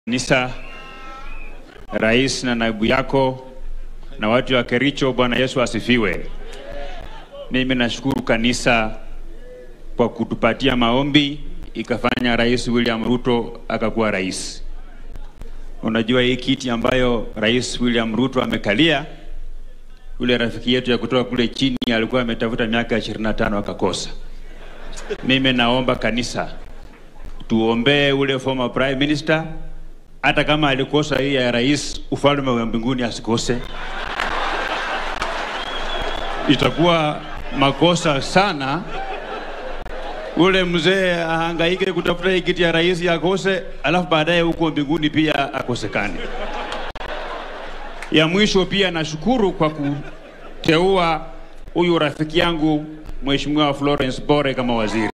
Kanisa, rais na naibu yako na watu wa Kericho, Bwana Yesu asifiwe. Mimi nashukuru kanisa kwa kutupatia maombi ikafanya Rais William Ruto akakuwa rais. Unajua hii kiti ambayo Rais William Ruto amekalia, yule rafiki yetu ya kutoka kule chini alikuwa ametafuta miaka 25 akakosa. Mimi naomba kanisa tuombee ule former prime minister, hata kama alikosa hii ya rais, ufalme wa mbinguni asikose. Itakuwa makosa sana ule mzee ahangaike kutafuta hii kiti ya rais akose, alafu baadaye huko mbinguni pia akosekane. Ya mwisho pia nashukuru kwa kuteua huyu rafiki yangu Mheshimiwa Florence Bore kama waziri.